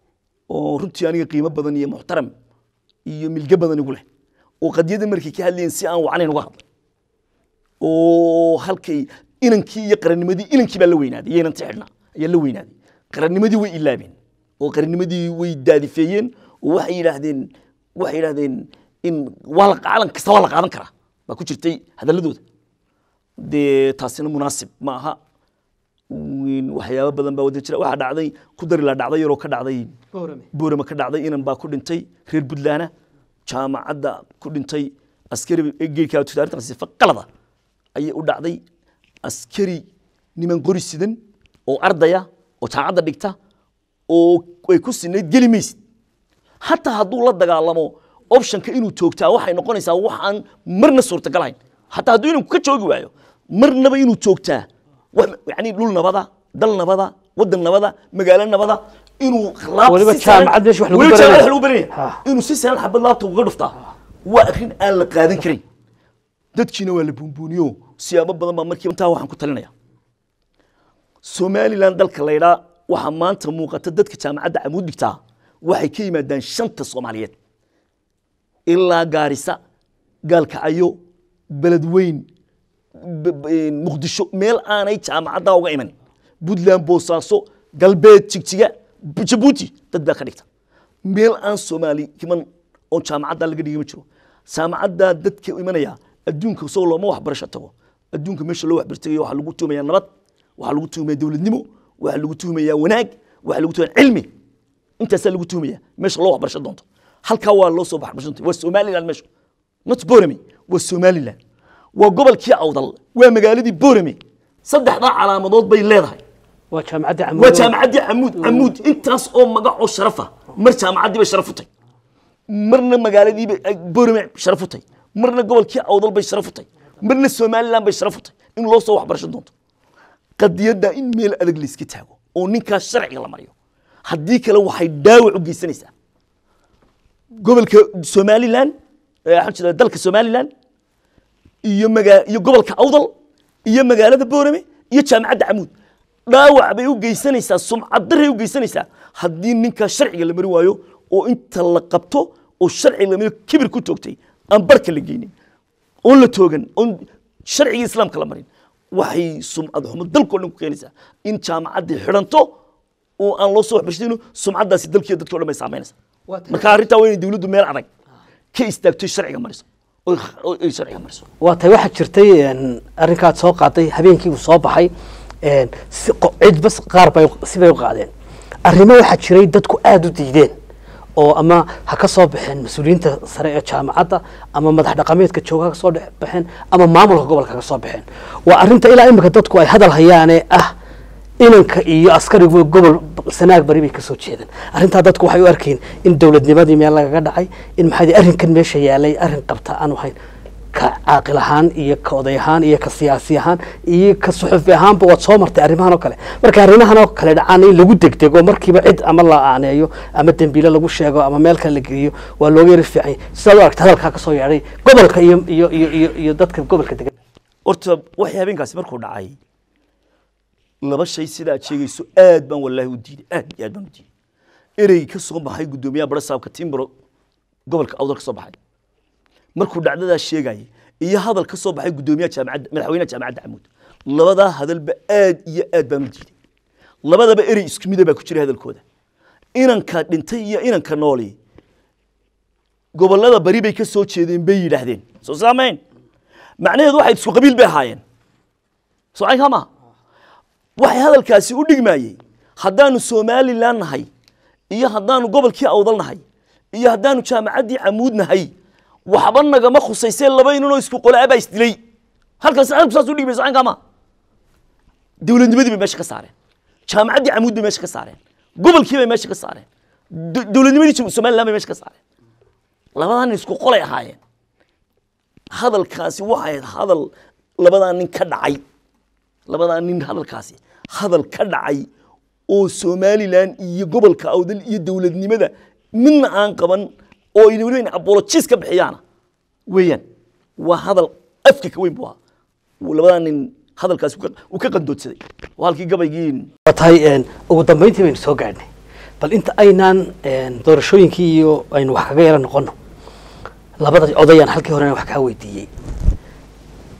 oo runtii aniga qiimo badan iyo muxtaram iyo milge badan igu leh oo qadiyada markay ka hadlayeen si aan wacnayn uga hadlay oo halkay inankii iyo qarannimadii inankii baa la weynaaday iyo inantii xidhnaa ayaa la weynaaday qarannimadii way ilaabeen oo qarannimadii way daadifeeyeen oo waxay yidhaahdeen waxay yidhaahdeen in waa la calan kasta waa la qaadan karaa baa ku jirtay hadalladooda dee taasina munaasib ma aha Wiin- waxyaabo badan baa wada jira waxaa dhacday ku dari la dhacday yaroo ka dhacday boorame boorama ka dhacday inan baa ku dhintay reer puntlandna jaamacadda ku dhintay askari geedka arrintaas sifa qalada ayay u dhacday askari niman qori sidan oo ardaya oo jaamacadda dhigta oo ay ku sinayd geli maysid hataa hadduu la dagaalamo optionka inuu joogtaa waxay noqonaysaa wax aan marna suurtagalahayn hataa hadduu inanku ka joogi waayo marnaba inuu joogtaa wax yani dhul nabada dal nabada wadan nabada magaalo nabada inuu laab Weliba si sahlan- jaamacad meesha wax lagu weliba baranaya. jaamacad wax lagu baranaya Ha. inuu si sahlan xabad laabta uga dhuftaa waa arrin aan la qaadan karin dadkiina waa la buunbuuniyo siyaabo badan baa markiiba intaa waxaan ku talinaya somalilan dalka laydhaa waxaa maanta muuqata dadka jaamacadda camuud dhigtaa waxay ka yimaadaan shanta soomaaliyeed ilaa gaarisa gaalkacyo beledweyn b- b- muqdisho meel aanay jaamacaddaa uga imanin puntland boosaaso galbeed jigjiga B- jabuuti dad baa ka dhigta meel aan soomaali iman oo jaamacaddaa laga dhigi ma jiro jaamacaddaa dadka imanaya adduunka isagoo looma waxbarasho tago adduunka meesha loo waxbartagayo waxaa lagu tuumayaa nabad waxaa lagu tuumayaa dowladnimo waxaa lagu tuumayaa wanaag waxaa lagu tuumayaa cilmi intaasaa lagu tuumaya meesha loo waxbarasho doonto halkaa waa loo soo waxbarasho doonta waa somaliland meesha not borame waa somaliland waa gobolkii awdal waa magaaladii borame saddexdaa calaamadood bay leedahay waa jaamacadda waa camuud jaamacaddii camuud camuud intaas oo magac oo sharafa mar jaamacaddii bay sharaf u tahay marna magaaladii bay ay borame sharaf u tahay marna gobolkii awdal bay sharaf u tahay marna somaliland bay sharaf u tahay in loo soo waxbarasho doonto qadiyadda in meel adag la iska taago oo ninkaas sharciga la mariyo haddii kale waxay dhaawac u geysanaysaa gobolka somaliland eh, waxaan jeedaa dalka somaliland iyo magaa iyo gobolka awdal iyo magaalada boorame iyo jaamacadda camuud dhaawac bay u geysanaysaa sumcad daray u geysanaysaa haddii ninkaa sharciga la mari waayo oo inta la qabto oo sharciga la mariyo kibir ku toogtay aan barka la geynin oon la toogan oon sharciga islaamka la marin waxay sumcad xumo dalkoo dhan ku keenaysaa in jaamacaddii xidhanto oo aan loo soo waxbarshadayno sumcaddaasi dalkiiyo dadkao dhan bay saameynaysaa Waa tahay. marka arrintaa waa inay dowladdu meel adag ka istaagto sharciga mariso oo oo ay sharciga mariso waa tahay waxaa jirtay een, arrinkaad soo qaaday habeenkii uu soo baxay een, si qo- cidba s- qaar bay sibay u qaadeen arrimo waxaa jiray dadku aada u diideen oo ama ha ka soo baxeen mas-uuliyiinta sare ee jaamacadda ama madax dhaqameedka jooga ha ka soo dhex baxeen ama maamulka gobolka ha ka soo baxeen waa arrinta ilaa imika dadku ay hadal hayaane ah inanka iyo askarigu gobol sanaag bari bay ka soo jeedaan arrintaa dadku waxay u arkeen in dowladnimadii meel lagaga dhacay in maxaa yidhi arrinkan meesha yaalay arrin qabta aanu ahayn ka caaqil ahaan iyo ka oday ahaan iyo ka siyaasi ahaan iyo ka suxufi ahaanba waad soo martay arrimahan oo kale marka arrimahan oo kale dhacaan in lagu degdego markiiba cid ama la aaneeyo ama dembiile lagu sheego ama meel kale la geliyo waa looga yari fiican yahay. sidaad u aragta hadalkaa ka soo yeedhay gobolka iyo iyo iyo iyo iyo dadka gobolka degan horta waxay habeenkaasi markuu dhacay laba shay sida aad sheegayso aad baan wallaahi u diiday aad iyo aad baan u diiday erey ka soo baxay guddoomiyaha barasaabka timbro gobolka awdal ka soo baxay markuu dhacdadaa sheegayay iyo hadal ka soo baxay guddoomiyaha jaamacadda madaxweynaha jaamacadda camuud labadaa hadalba aad iyo aad baan u diiday labadaba erey isku mida baa ku jiray hadalkooda inanka dhintay iyo inanka nooli gobollada bari bay ka soo jeedeen bay yidhaahdeen soo saamayn macnaheedu waxay isku qabiil bay ahaayeen socay kama waxay hadalkaasi u dhigmayey haddaanu somalilan nahay iyo haddaanu gobolkii awdal nahay iyo haddaanu jaamacaddii camuud nahay waxba nagama khusaysee laba inanoo isku qolaa baa isdilay halkaas halku saas u dhigmay socay kama dowladnimadii bay meesha ka saareen jaamacaddii camuud bay meesha ka saareen gobolkii bay meesha ka saareen do- dowladnimadii somalilan bay meesha ka saareen labadaa nin isku qolay ahaayeen hadalkaasi waxay ahayd hadal labadaa nin ka dhacay labadaa nin hadalkaasi hadal ka dhacay oo somalilan iyo gobolka awdal iyo dowladnimada midna aan qaban oo ay weliba inay apologies ka bixiyaana weeyaan waa hadal afka ka weyn buu ahaa labadaa nin hadalkaasi uu ka- uu ka qandoodsaday waa halkii gabaygii waa tahay een, ugu dambeyntii baynu soo gaadhnay bal inta aynaan een, doorashooyinkii iyo aynu wax kaga yara noqono labada odayaan halkii horena wax kaa weydiiyey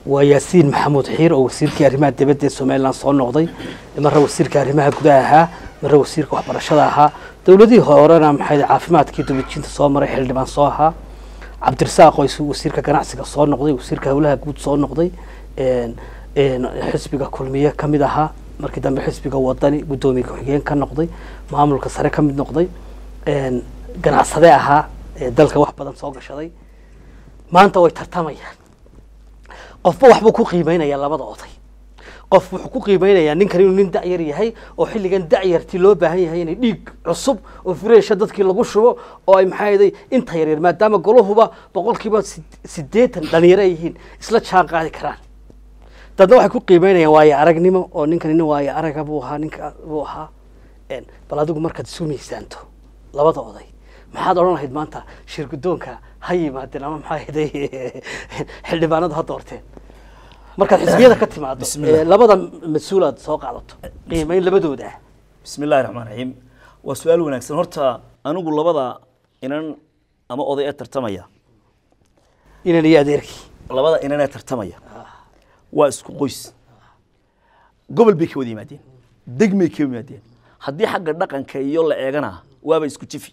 waa yaasiin maxamuud xiir oo wasiirkii arrimaha dibadda ee somalilan soo noqday marra wasiirka arrimaha gudaha ahaa marra wasiirka waxbarashada ahaa dowladihii horena maxay caafimaadkii dubajinta soo maray xildhibaan soo ahaa cabdirasaaq oo isu wasiirka ganacsiga soo noqday wasiirka howlaha guud soo noqday een- een xisbiga kulmiye ka mid ahaa markii dambe xisbiga wadani guddoomiye ku-xigeen ka noqday maamulka sare ka mid noqday een ganacsade ahaa ee dalka wax badan soo gashaday maanta way tartamayaan qofba waxbuu ku qiimeynayaa labada oday qof wuxuu ku qiimeynayaa ninkan inuu nin dacyar yahay oo xilligan dacyartii loo baahan yahay inay dhiig cusub oo fureesha dadkii lagu shubo oo ay maxaa yeelay inta yaryar maadaama goluhuba boqolkiiba sid- siddeetan dhalinyaro ay yihiin isla jaan qaadi karaan dadna waxay ku qiimeynayaan waayo aragnimo oo ninkan nin waayo araga buu ahaa ninka buu ahaa Een, bal adigu markaad isu miisaanto labada oday maxaad odhan lahayd maanta shir guddoonka ha yimaadeen ama maxaa yeelay xildhibaanadu ha doorteen markaad xisbiyada ka timaado Bismillah. ee labada mas-uul aad soo qaadato qiimeyn labadooda ah bismi illahi raxmaan raxiim waa su-aal wanaagsan horta anigu labada inan ama oday ee tartamaya inan iyo adeerkii labada inan ee tartamaya waa isku qoys gobol bay ka wada yimaadeen degmay ka yimaadeen haddii xagga dhaqanka iyo la eegana waaba isku jifi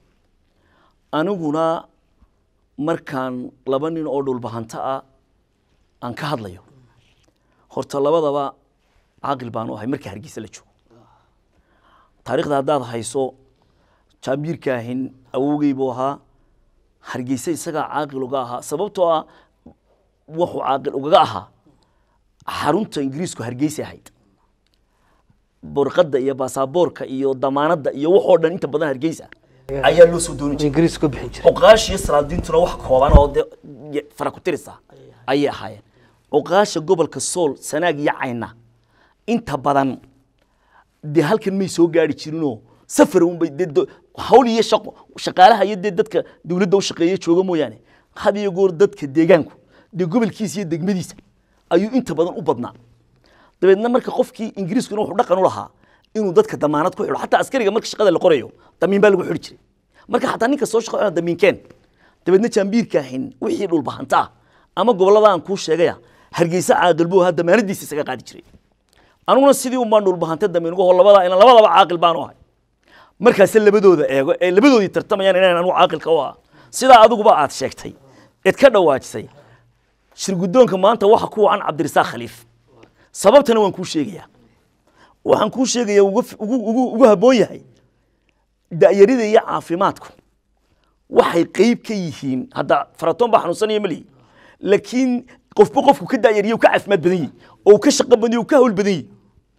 aniguna markaan laba nin oo dhulbahanta ah aan ka hadlayo horta labadaba caaqil baanu ahay marka hargeysa la joogo taariikhda haddaad hayso jaambiirka ahin awowgey buu ahaa hargeysa isagaa caaqil uga ahaa sababtoo ah wuxuu caaqil ugaga ahaa xarunta ingiriisku hargeysa ahayd borqadda iyo baasaboorka iyo damaanadda iyo waxoo dhan inta badan hargeysa ayaa loo soo dooni jiray ingiriis ku bixin jiray cuqaasha iyo salaadiintuna wax kooban oo de y- fara ku tirisa ayay ahaayeen cuqaasha gobolka sool sanaag iyo cayna inta badan dee halkan may soo gaari jirinoo safar unbay dee do- hawl iyo shaqo shaqaalaha iyo dee dadka dowladda u shaqeeya jooga mooyaane had iyo goor dadka deegaanku dee gobolkiisa iyo degmadiisa ayuu inta badan u badnaa dabeedna marka qofkii ingiriiskuna wuxuu dhaqan u lahaa inuu dadka damaanad ku xidho xataa askariga marka shaqada la qorayo damiin baa lagu xidhi jiray marka xataa ninka soo shaqo damiinkeen dabeedna jaambiirka ahin wixii dhulbahanta ah ama gobollada aan kuu sheegaya hargeysa caaqil buu ahaa damaanadiisa isaga qaadi jiray aniguna sidii unbaan dhulbahante damiin uga hor labada ina labadaba caaqil baanu ahay markaase labadooda eego ee labadoodii tartamayaan inaan anigu caaqilka u ahaa sidaa adiguba aad sheegtay eed ka dhawaajisay shir guddoonka maanta waxa ku wacan cabdirasaaq khaliif sababtana waan kuu sheegayaa waxaan kuu sheegayaa ugu ugu ugu ugu habboon yahay da'yarida iyo caafimaadku waxay qeyb ka yihiin hadda faratoon baa xanuunsanaya malihi laakiin qofba qofku ka da'yariyo ka caafimaad badan yahi oo uu ka shaqo badan yahi oo ka hawl badan yahi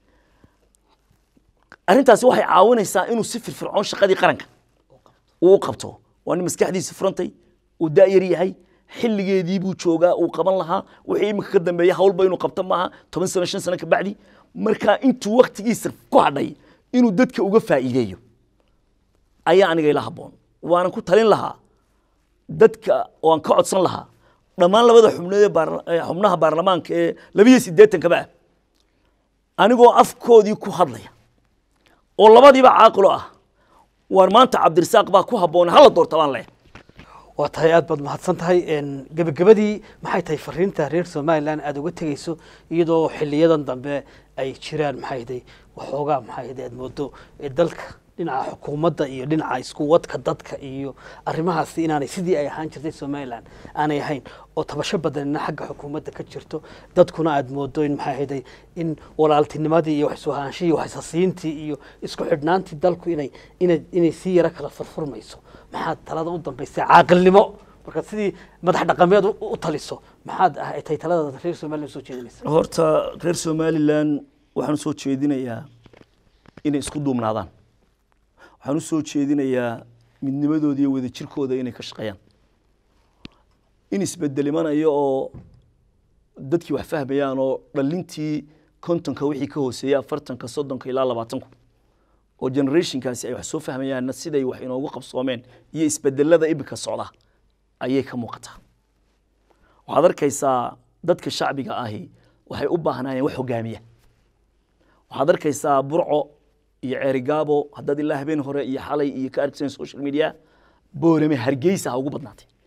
arrintaasi waxay caawinaysaa inuu si firfircoon shaqadii qaranka uu u qabto waa nin maskaxdiisa furantay uu da'yar yahay xilligeedii buu joogaa uu qaban lahaa wixii iminka ka dambeeya hawlba inuu qabto maaha toban sano shan sano ka bacdi marka intuu waktigiisa ku hadhay inuu dadka uga faa'iideeyo ayaa aniga ila habboon waanan ku talin lahaa dadka waan ka codsan lahaa dhammaan labada xubnood ee baarla- ee xubnaha baarlamaanka ee labiyo siddeetankaba ah anigoo afkoodii ku hadlaya oo labadiiba caaqilo ah waar maanta cabdirasaaq baa ku habboon hala doorta baan leeyahay waa tahay aad baad mahadsan tahay Een, gebagabadii maxay tahay fariinta reer somalilan aada uga tegeyso iyadoo xiliyadan dambe ay jiraan maxay tahay waxoogaa maxay tahay aad moodo ee dalka dhinaca xukuumadda iyo dhinaca isku wadka dadka iyo arrimahaasi inaanay sidii ay ahaan jirtay somalilan aanay ahayn oo tabasho badanina xagga xukuumadda ka jirto dadkuna aad moodo in maxay ahayday in walaaltinimadii iyo waxisuhaanshihii waxisasiintii iyo isku xidhnaantii dalku inay inay inay sii yaro kala furfurmayso maxaad talada u dambaysa caaqilnimo markaad sidii madax dhaqameed u u taliso maxaad ah- tahay talada reer somalilan soo jeedinaysa horta reer somalilan waxaan usoo jeedinayaa inay isku duubnaadaan waxaan usoo jeedinayaa midnimadooda iyo wadajirkooda inay ka shaqeeyaan in isbedel imanayo oo dadkii wax fahmayaan oo dhalintii kontonka wixii ka hooseeya afartanka soddonka ilaa labaatanku oo generationkaasi ay wax soo fahmayaanna siday wax inoogu qabsoomeen iyo isbedelada ibika socda ayay ka muuqataa waxaad arkaysaa dadka shacbiga ahi waxay u baahnaayeen wax hogaamiya waxaad arkaysaa burco iyo ceerigaabo haddaad ilaa habeen hore iyo xalay iyo ka arkisan social media boorame hargeysa ha ugu badnaatay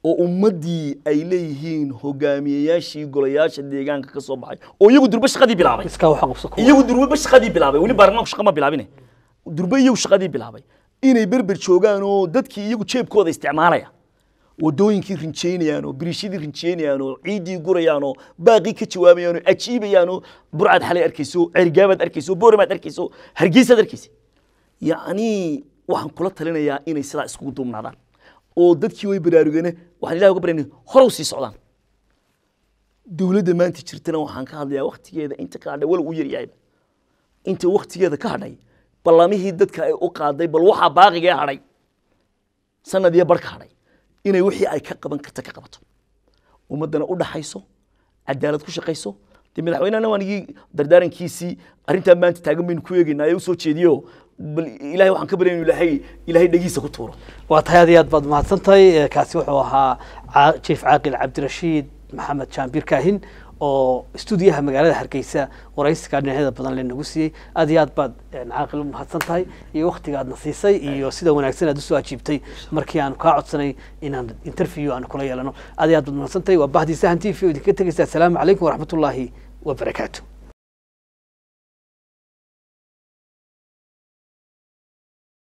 oo ummaddii ay leeyihiin hogaamiyeyaashii golayaasha deegaanka ka soo baxay oo iyagu durbe shaqadii bilaabay iskaa waxa qabso kuwa iyagu durbe shaqadii bilaabay weli baarlamaanku shaqa ma bilaabine durbe iyagu shaqadii bilaabay inay berber joogaan oo dadkii iyagu jeebkooda isticmaalaya wadooyinkii rinjeynayaan oo biriishadii rinjeynayaan oo ciiddii gurayaan oo baaqii ka jawaabayaan oo ajiibayaan oo burcad xalay arkayso cergaabaad arkayso booramaad arkayso hargeysaad arkaysa yacni waxaan kula talinayaa inay sidaa iskugu duubnaadaan oo dadkii way baraarugeen waxaan ilahi uga baryana horow sii socdaan dowladda maanta jirtana waxaan ka hadlayaa waktigeeda inta ka hadhay walow u yaryahayba inta waktigeeda ka hadhay ballamihii dadka ay u qaaday bal waxaa baaqigee hadhay sanad iyo bar ka hadhay inay wixii ay ka qaban karta ka qabato ummaddana u dhaxayso cadaalad ku shaqayso dee madaxweynehana waan igii dardaarankiisii arrintaa maanta taagan baynu ku eegaynaa ee u soo jeediyo bal ilaahay waxaan ka baryay inuu ilaahay ilaahay dhegiisa ku tuuro waa tahay aad iyo aad baad mahadsan tahay Eh, kaasi wuxuu ahaa Caa- jief caaqil cabdirashiid maxamed jaambir kaahin oo stuudiyaha magaalada hargeysa waraysiga dhinacyada badan lanagu siiyey aad iyo aad baad eh, caaqil u mahadsan tahay iyo waktiga aadna siisay iyo sida wanaagsan aad usoo ajiibtay markii aanu kaa codsanay inaan interview aanu kula yeelano aad iyo aad baad mahadsan tahay waa bahdii sahan t v oo idinka tegeysa asalaamu calaykum waraxmatullaahi wabarakaatu